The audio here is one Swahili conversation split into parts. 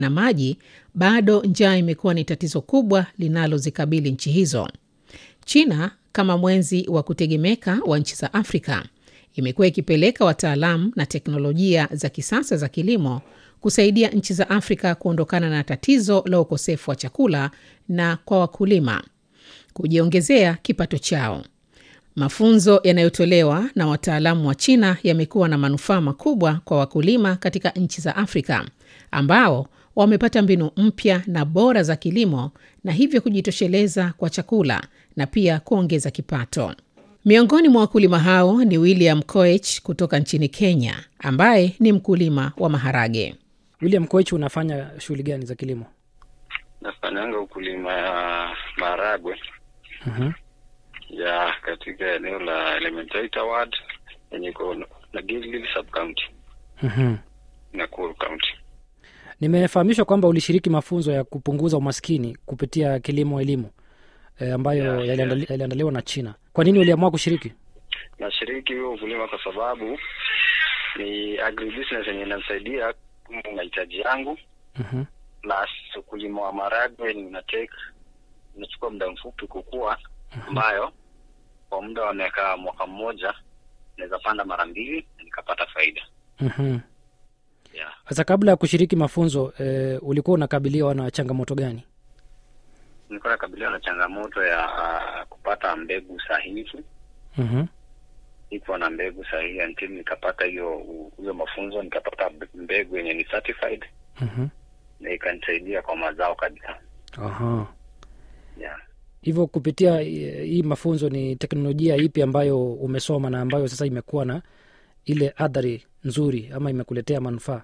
na maji, bado njaa imekuwa ni tatizo kubwa linalozikabili nchi hizo. China kama mwenzi wa kutegemeka wa nchi za Afrika imekuwa ikipeleka wataalamu na teknolojia za kisasa za kilimo kusaidia nchi za Afrika kuondokana na tatizo la ukosefu wa chakula na kwa wakulima kujiongezea kipato chao. Mafunzo yanayotolewa na wataalamu wa China yamekuwa na manufaa makubwa kwa wakulima katika nchi za Afrika ambao wamepata mbinu mpya na bora za kilimo na hivyo kujitosheleza kwa chakula na pia kuongeza kipato. Miongoni mwa wakulima hao ni William Koech kutoka nchini Kenya ambaye ni mkulima wa maharage. William Koech, unafanya shughuli gani za kilimo? Nafanyanga ukulima ya maharagwe Mhm. ya katika eneo la Elementaita Ward yenye iko na Gilgil sub county Mhm. Nakuru county. Nimefahamishwa kwamba ulishiriki mafunzo ya kupunguza umaskini kupitia kilimo elimu e, ambayo Yeah, yaliandali- yaliandaliwa na China. Kwa nini uliamua kushiriki? Nashiriki huo ukulima kwa sababu ni agribusiness yenye inasaidia mahitaji yangu, Mhm. plus ukulima wa maharagwe una take inachukua muda mfupi kukua, ambayo kwa muda wa miaka mwaka mmoja naweza panda mara mbili na nikapata faida Mhm. yeah. Sasa kabla ya kushiriki mafunzo e, ulikuwa unakabiliwa na changamoto gani? Nilikuwa nakabiliwa na changamoto ya uh, kupata mbegu sahihi. Mhm. Ikuwa na mbegu sahihi until nikapata hiyo hiyo mafunzo, nikapata mbegu yenye ni certified Mhm. na ikanisaidia kwa mazao kabisa Aha. yeah. Hivyo kupitia eh, hii mafunzo ni teknolojia ipi ambayo umesoma na ambayo sasa imekuwa na ile athari nzuri ama imekuletea manufaa?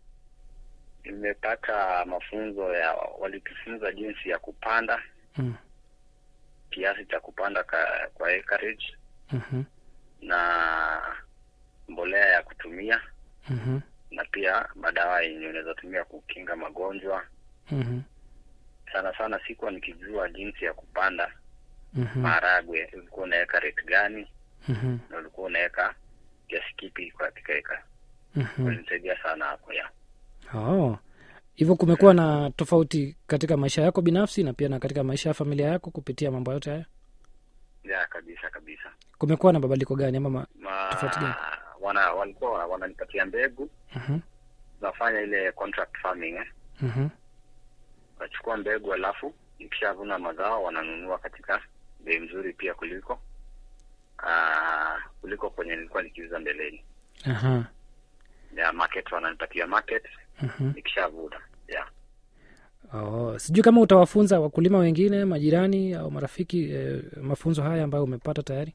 Nimepata mafunzo ya walitufunza jinsi ya kupanda Mm. kiasi cha kupanda ka, kwa acreage Mhm. na mbolea ya kutumia Mhm. na pia madawa yenye unaweza tumia kukinga magonjwa. Mhm. Sana sana sikuwa nikijua jinsi ya kupanda Mhm. maharagwe, ulikuwa unaweka rate gani Mhm. na ulikuwa unaweka kiasi kipi katika eka. Mhm. Walinisaidia sana hapo ya Oh. Hivyo kumekuwa na tofauti katika maisha yako binafsi na pia na katika maisha ya familia yako kupitia mambo yote haya? ya kabisa kabisa. Kumekuwa na mabadiliko gani ama ma... Ma, Tofauti gani? wana walikuwa wananipatia mbegu, Mhm. nafanya ile contract farming eh. Mhm. Wachukua mbegu alafu nikishavuna mazao wananunua katika bei mzuri pia kuliko aa, kuliko kwenye nilikuwa nikiuza mbeleni. Aha. Ya market wananipatia market Mhm. nikishavuna. Yeah. Oh. Sijui kama utawafunza wakulima wengine, majirani au marafiki eh, mafunzo haya ambayo umepata tayari.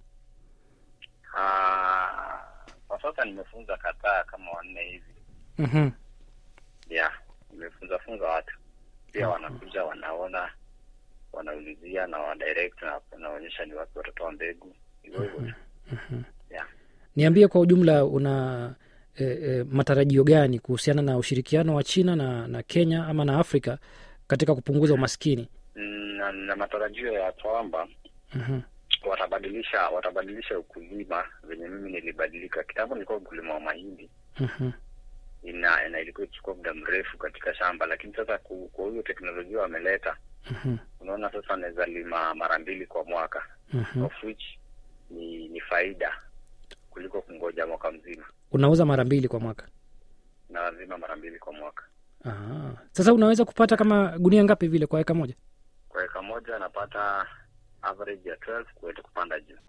Ah, kwa sasa nimefunza kadhaa kama wanne hivi. Mhm. Yeah, nimefunza funza watu pia, wanakuja wanaona, wanaulizia na wa direct na naonyesha ni wapi watatoa mbegu hivyo hivyo. tu. Yeah. Niambie kwa ujumla una e, e, matarajio gani kuhusiana na ushirikiano wa China na, na Kenya ama na Afrika katika kupunguza umaskini? Mm, na, na matarajio ya kwamba Mhm. watabadilisha watabadilisha ukulima venye mimi nilibadilika. Kitambo nilikuwa ukulima wa mahindi Mhm. ina, ina ilikuwa ikichukua muda mrefu katika shamba, lakini sasa ku- kwa hiyo teknolojia wameleta, Mhm. unaona sasa naweza lima mara mbili kwa mwaka Mhm. of which ni, ni faida kuliko kungoja mwaka mzima, Unauza mara mbili kwa mwaka. na lazima mara mbili kwa mwaka. Aha. Sasa unaweza kupata kama gunia ngapi vile kwa eka moja? Kwa eka moja napata average ya 12 kuweza kupanda juu.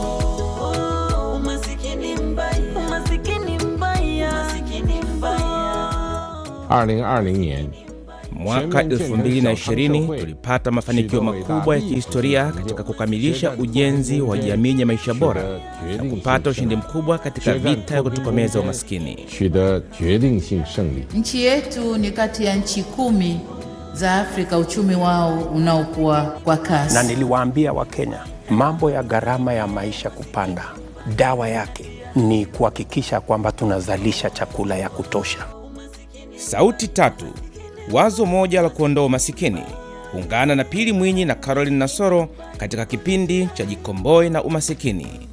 Umasikini mbaya, umasikini mbaya, umasikini mbaya. 二零二零年， Mwaka 2020 tulipata mafanikio makubwa ya kihistoria katika kukamilisha ujenzi wa jamii ya maisha bora na kupata ushindi mkubwa katika vita ya kutokomeza umaskini. 取得决定性胜利。 Nchi yetu ni kati ya nchi kumi za Afrika uchumi wao unaokuwa kwa kasi. na niliwaambia Wakenya mambo ya gharama ya maisha kupanda, dawa yake ni kuhakikisha kwamba tunazalisha chakula ya kutosha. Sauti tatu, wazo moja la kuondoa umasikini. Ungana na Pili Mwinyi na Caroline Nasoro katika kipindi cha Jikomboe na Umasikini.